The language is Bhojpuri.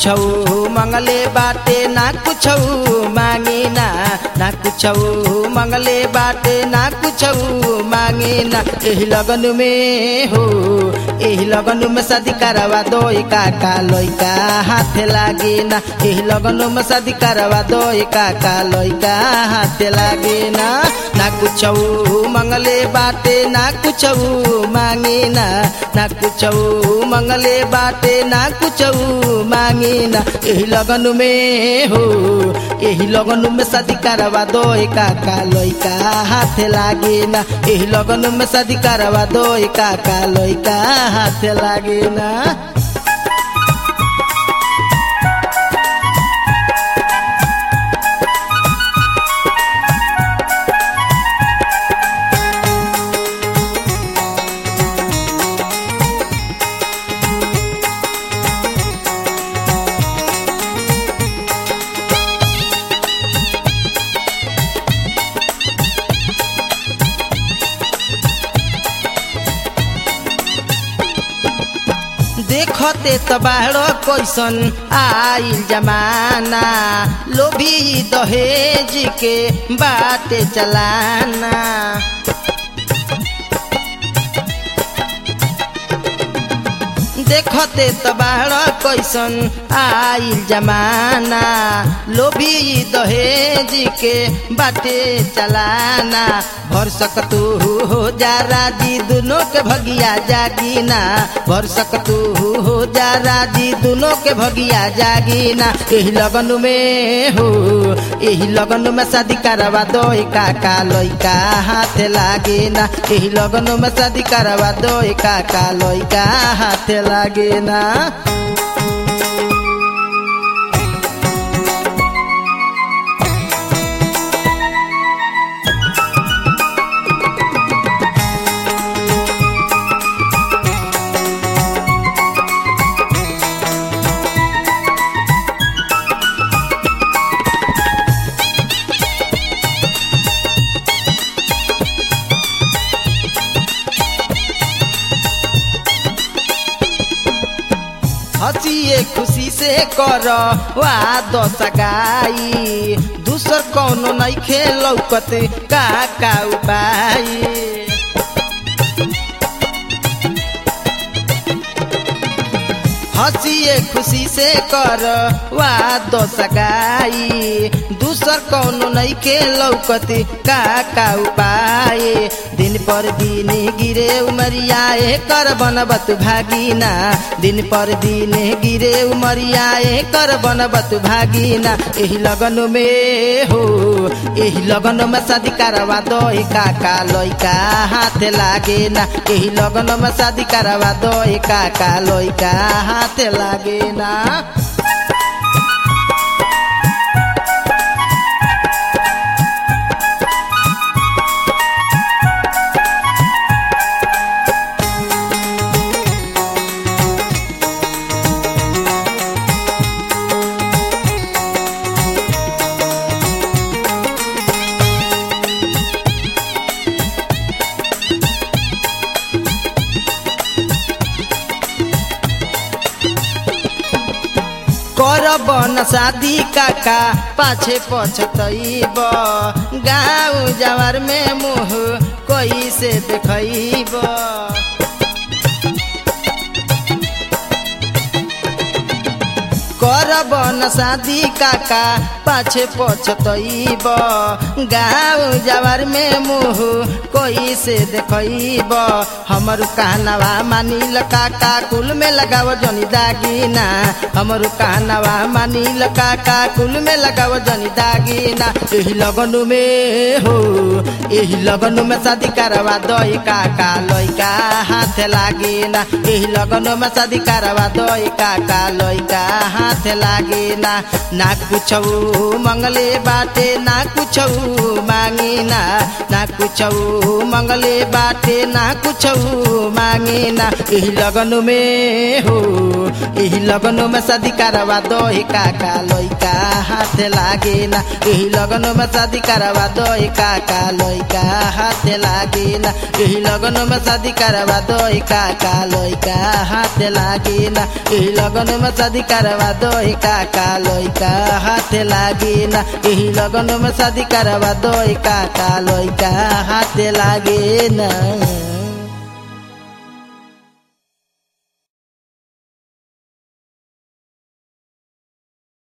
कुछ मंगले बाटे ना कुछ मांगे ना ना कुछ मंगले बाटे ना कुछ मांगे ना एही लगन में हो एही लगन में शादी करवा दो काका लइका हाथ लागे ना एही लगन में शादी करवा दो काका लइका हाथ लागे ना ना कुछ मंगले बाटे ना कुछ मांगे ना ना कुछ मंगले बाटे ना कुछ मांगे ना एही लगन में हो एही लगन में शादी करवा दो काका लइका हाथ लागे ना एही लगन में शादी करवा दो काका लइका हाथ लागे ना देखते त बाहर कैसन आइल जमाना लोभी दहेज के बाटे चलाना देखते त बाहर कैसन आइल जमाना लोभी दहेज के बाटे चलाना भर सकतू हो जा राजी दोनों के भगिया जागीना भर सकतू हो जा राजी दोनों के भगिया जागीना एही लगन में हो एही लगन में शादी करवा दो काका लइका हाथ लागे ना एही लगन में शादी करवा दो काका लइका हाथ लागे ना हंसिए खुशी से कर वाद सगाई दूसर कौनो नहीं खेलौकत का का उपाय हंसिए खुशी से कर वाद सगाई दूसर कौनो नहीं के लौकत का का उपाय दिन पर दिन गिरे उमरिया कर बनबत भागीना दिन पर दिन गिरे उमरिया कर बनबत भागीना एही लगन में हो एही लगन में शादी करवा दो काका लइका हाथ लागे ना एही लगन में शादी करवा दो काका लइका हाथ लागे ना करब न शादी काका पाछे पछतैब गाँव जवार में मुँह कोई से देखैब करब न शादी काका पाछे पछतैब गाँव जवार में मुँह कोई से देखैब हमर कहनवा मानिल काका कुल में लगाव जनी दागिना हमर कहनवा मानिल काका कुल में लगाव जनी दागिना एही लगन में हो एही लगन में शादी करवा दई काका लइका हाथ लागिना एही लगन में शादी करवा दई काका लइका हाथ लागिना ना कुछ मंगले बाटे ना कुछ मांगिना ना कुछ मंगले बाटे ना कुछ मांगिना एही लगन में हो एही लगन में शादी करवा दो काका लइका हाथ लागे ना एही लगन में शादी करवा दो काका लइका लइका हाथे लागी ना यही लगन में शादी करवा दो काका लइका हाथे लागी ना यही लगन में शादी करवा दो काका लइका हाथे लागी ना यही लगन में शादी करवा दो काका लइका हाथे लागे ना